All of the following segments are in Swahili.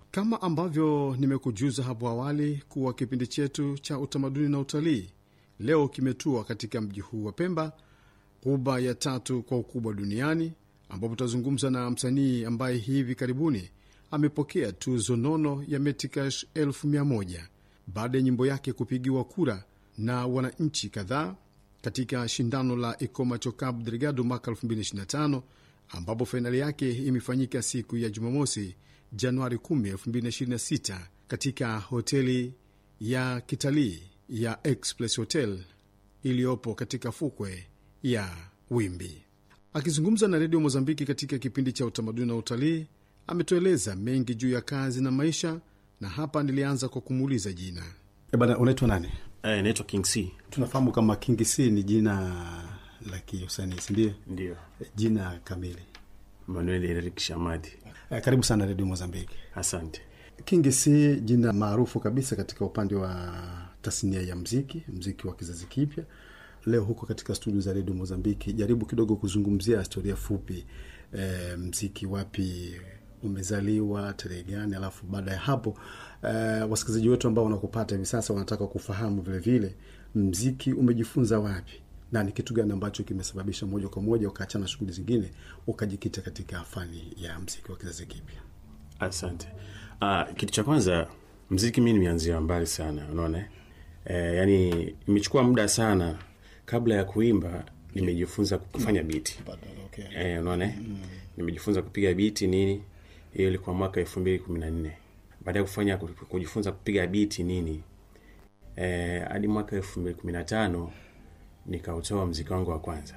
Kama ambavyo nimekujuza hapo awali kuwa kipindi chetu cha utamaduni na utalii leo kimetua katika mji huu wa Pemba, ghuba ya tatu kwa ukubwa duniani, ambapo tutazungumza na msanii ambaye hivi karibuni amepokea tuzo nono ya Metikash elfu mia moja baada ya nyimbo yake kupigiwa kura na wananchi kadhaa katika shindano la Ikomacho Cup Delgado mwaka 2025 ambapo fainali yake imefanyika siku ya Jumamosi, Januari 10, 2026 katika hoteli ya kitalii ya Express Hotel iliyopo katika fukwe ya Wimbi. Akizungumza na redio Mozambiki katika kipindi cha utamaduni na utalii, ametueleza mengi juu ya kazi na maisha, na hapa nilianza kwa kumuuliza jina. E bana, unaitwa nani? Eh, naitwa King C. Tunafahamu kama King C ni jina la kiusanii, si ndio? Ndio. Jina kamili. Manuel Eric Shamadi. Eh, karibu sana redio Mozambiki. Asante. King C jina maarufu kabisa katika upande wa tasnia ya mziki, mziki wa kizazi kipya. Leo huko katika studio za redio Mozambiki, jaribu kidogo kuzungumzia historia fupi, e, mziki wapi umezaliwa, tarehe gani, alafu baada ya hapo e, wasikilizaji wetu ambao wanakupata hivi sasa wanataka kufahamu vile vile mziki umejifunza wapi na ni kitu gani ambacho kimesababisha moja kwa moja ukaachana shughuli zingine ukajikita katika fani ya mziki wa kizazi kipya. Asante. Ah, kitu cha kwanza mziki mi nimeanzia mbali sana, unaona eh, yani imechukua muda sana kabla ya kuimba nimejifunza kufanya biti Okay. eh, unaona mm. nimejifunza kupiga biti nini, hiyo ilikuwa mwaka elfu mbili kumi na nne baada ya kufanya kujifunza kupiga biti nini eh, hadi mwaka elfu mbili kumi na tano nikautoa mziki wangu wa kwanza.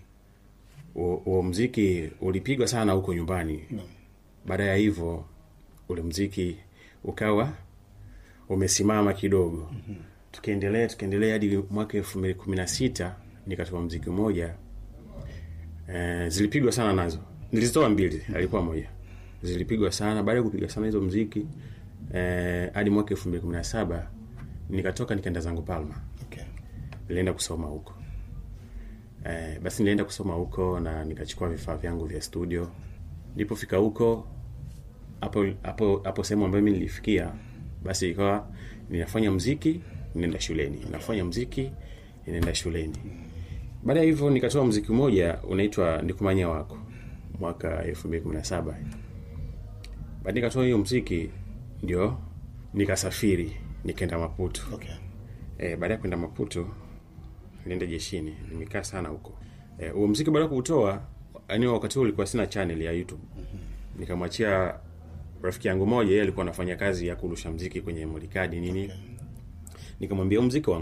Huo mziki ulipigwa sana huko nyumbani. Baada ya hivyo ule mziki ukawa umesimama kidogo. Tukiendelea tukiendelea hadi mwaka elfu mbili kumi na sita nikatoa mziki mmoja e, zilipigwa sana nazo, nilizitoa mbili, alikuwa moja, zilipigwa sana. Baada ya kupiga sana hizo mziki e, hadi mwaka elfu mbili kumi na saba nikatoka nikaenda zangu Palma Okay. nilienda kusoma huko eh, basi nilienda kusoma huko na nikachukua vifaa vyangu vya studio. Nilipofika huko hapo hapo hapo sehemu ambayo mimi nilifikia, basi ikawa ninafanya mziki ninaenda shuleni, nafanya mziki ninaenda shuleni. Baada ya hivyo nikatoa mziki mmoja unaitwa Nikumanya wako mwaka 2017. Baada nikatoa hiyo mziki ndio nikasafiri nikaenda Maputo. Okay. E, baada ya kwenda Maputo nilienda jeshini, nimekaa sana huko. Eh, huo mziki baada ya kuutoa, yani wakati huo ulikuwa sina channel ya YouTube. Nikamwachia rafiki yangu moja, yeye alikuwa anafanya kazi ya kurusha mziki kwenye mulikadi nini. Nikamwambia huu mziki wangu